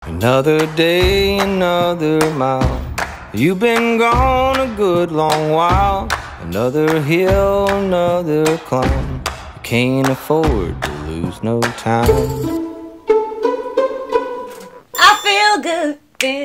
Another day, another mile. You've been gone a good long while. Another hill, another climb. You can't afford to lose no time. I feel good.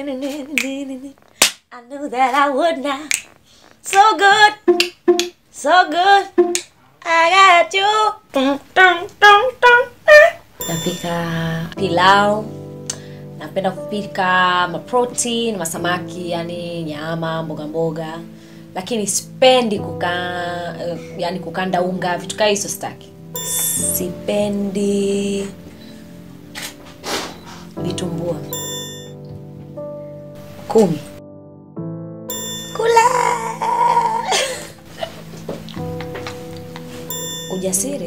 I knew that I would now. So good. So good. I got you. Dun, dun, dun, dun. Napika pilau. Napenda kupika maprotein, masamaki, yani nyama, mboga mboga. Lakini sipendi kuka, eh, yani kukanda unga, vitu kaa hizo sitaki. Sipendi vitumbua. Kumi. Kula. Ujasiri.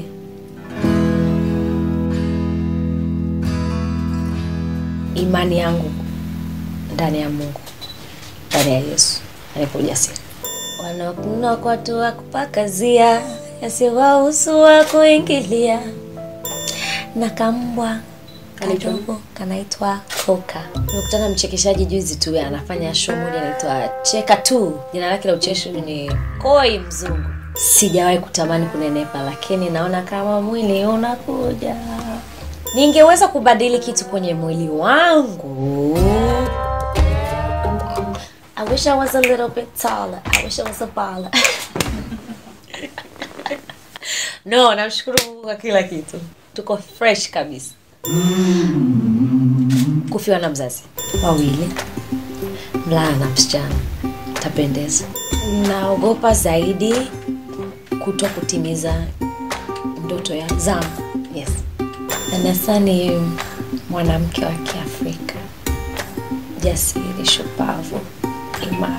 Imani yangu ndani ya Mungu, ndani ya Yesu anipa ujasiri. Wanakunwa kwa tu wa kupakazia, yasiwahusu wa kuingilia, na kambwa kadogo kanaitwa Koka. Nimekutana na mchekeshaji juzi tu, anafanya show moja inaitwa Cheka tu, jina lake la ucheshi ni Koi Mzungu. Sijawahi kutamani kunenepa, lakini naona kama mwili unakuja. Ningeweza kubadili kitu kwenye mwili wangu. I wish I was a little bit taller. I wish I was a baller. no, namshukuru Mungu kwa kila kitu. Tuko fresh kabisa. Kufiwa na mzazi wawili, mvulana na msichana, tapendeza. Naogopa zaidi kuto kutimiza ndoto ya zangu. Yes, Anasa ni mwanamke wa Kiafrika, jasiri, shupavu, imara.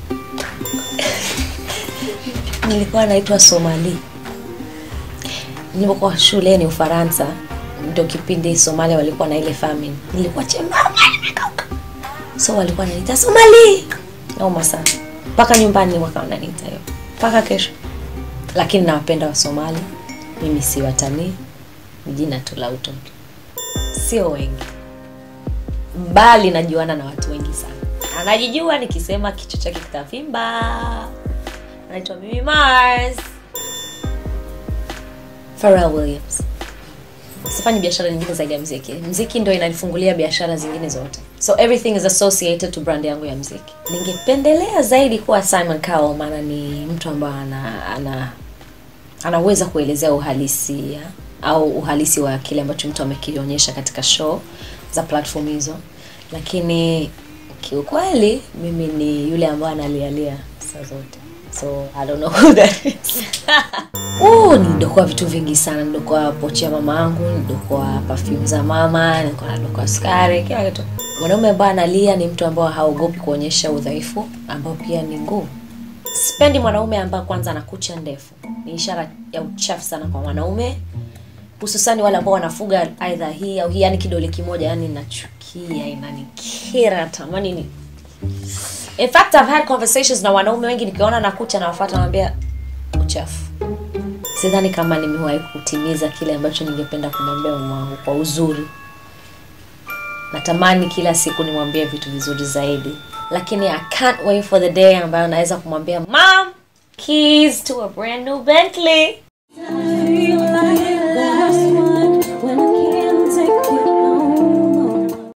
Nilikuwa naitwa Somali nilipokuwa shuleni Ufaransa, ndio kipindi Somalia walikuwa na ile famine. Nilikuwa chembamba nimekauka, so walikuwa wananiita Somali, nauma sana mpaka nyumbani wakawa wananiita hiyo mpaka kesho, lakini nawapenda wa Somali. Mimi si watanii, ni jina tu la utoto, sio wengi, bali najuana na watu wengi sana. Anajijua nikisema kichwa chake kitavimba. Anaitwa Mimi Mars. Pharrell Williams. Sifanyi biashara nyingine zaidi ya mziki. Mziki ndio inanifungulia biashara zingine zote. So everything is associated to brand yangu ya mziki. Ningependelea zaidi kuwa Simon Cowell maana ni mtu ambaye ana, ana anaweza kuelezea uhalisia au uhalisi wa kile ambacho mtu amekionyesha katika show za platform hizo, lakini kiukweli mimi ni yule ambaye analialia saa zote so I don't know who that is. Uh, nilidokoa vitu vingi sana. Nilidokoa pochi ya mama yangu, nilidokoa perfume za mama, nilikuwa nadokoa sukari, kila kitu. Mwanaume ambaye analia ni mtu ambaye haogopi kuonyesha udhaifu ambao pia ni nguvu. Sipendi mwanaume ambaye kwanza ana kucha ndefu, ni ishara ya uchafu sana kwa mwanaume, hususani wale ambao wanafuga aidha hii au hii, yani kidole kimoja, yani nachukia, inanikera, tamani ni In fact, I've had conversations na wanaume wengi nikiona na kucha na wafuata naambia uchafu. Sidhani kama nimewahi kutimiza kile ambacho ningependa kumwambia mama wangu kwa uzuri. Natamani kila siku nimwambie vitu vizuri zaidi, lakini I can't wait for the day ambayo naweza kumwambia mom, keys to a brand new Bentley.